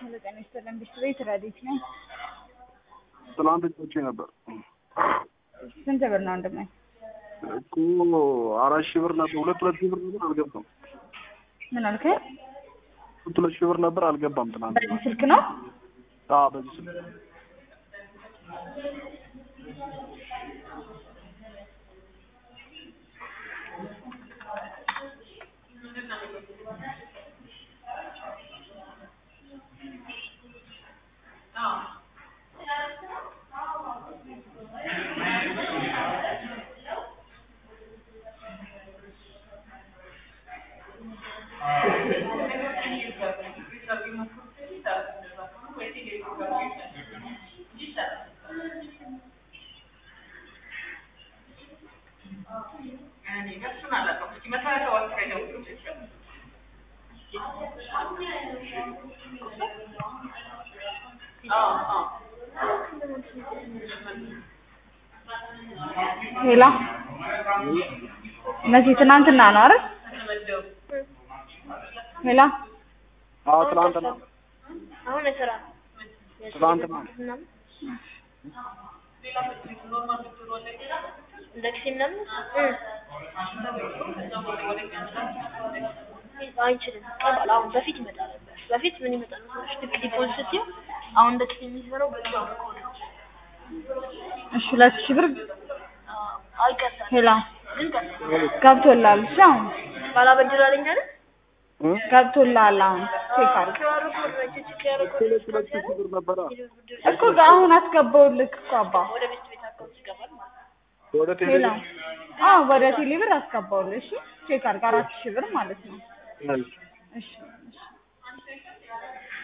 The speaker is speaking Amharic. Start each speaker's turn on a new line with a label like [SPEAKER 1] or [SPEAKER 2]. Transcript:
[SPEAKER 1] ሄሎ ጤና ይስጥልን ቤት ረዲት ነኝ።
[SPEAKER 2] ትናንት ጮቼ ነበር
[SPEAKER 1] ስንት ብር ነው ወንድሜ?
[SPEAKER 2] እኮ አራት ሺህ ብር ነበር። ሁለት ሁለት ሺህ ብር ነበር አልገባም።
[SPEAKER 1] ምን አልከኝ?
[SPEAKER 2] ሁለት ሁለት ሺህ ብር ነበር አልገባም። ትናንት
[SPEAKER 1] በዚህ ስልክ ነው?
[SPEAKER 2] አዎ፣ በዚህ ስልክ
[SPEAKER 1] ሄላ መቼ ትናንትና ነው አይደል? ሄላ
[SPEAKER 2] አዎ፣ ትናንትና
[SPEAKER 3] አሁን ስራ
[SPEAKER 2] ትናንትና
[SPEAKER 3] እንደ ጊዜ ምናምን አይችልም። ቀላል አሁን በፊት ይመጣ ነበር። በፊት ምን ይመጣ ነበር? ልክ ዲፖዚት ስትይው አሁን እንደ ጊዜ የሚሰራው በዛ ኮድ ነው።
[SPEAKER 1] እሺ ሁለት ሺህ ብር
[SPEAKER 3] አይቀርም
[SPEAKER 1] ሄላ
[SPEAKER 3] ግን ቀርም
[SPEAKER 1] ገብቶልሃል? እሺ አሁን
[SPEAKER 3] ባላበድር አለኝ አይደል?
[SPEAKER 2] እ?
[SPEAKER 1] ገብቶልሃል? አሁን ቼክ አድርግ
[SPEAKER 3] ኪዋር ኮድ ነው እቺ ኪዋር ኮድ
[SPEAKER 2] ሁለት ሁለት ሺህ ብር ነበረ
[SPEAKER 1] እኮ አሁን አስገባውልክ እኮ አባ
[SPEAKER 3] ወደ ቤት ቤት አካውንት ይገባል ማለት ነው።
[SPEAKER 2] ወደ ቴሌ
[SPEAKER 1] ሄላ አዎ ወደ ቴሌ ብር አስገባውልህ። እሺ ቼክ አድርግ አራት ሺህ ብር ማለት ነው።
[SPEAKER 2] እሺ።
[SPEAKER 1] እሺ እሺ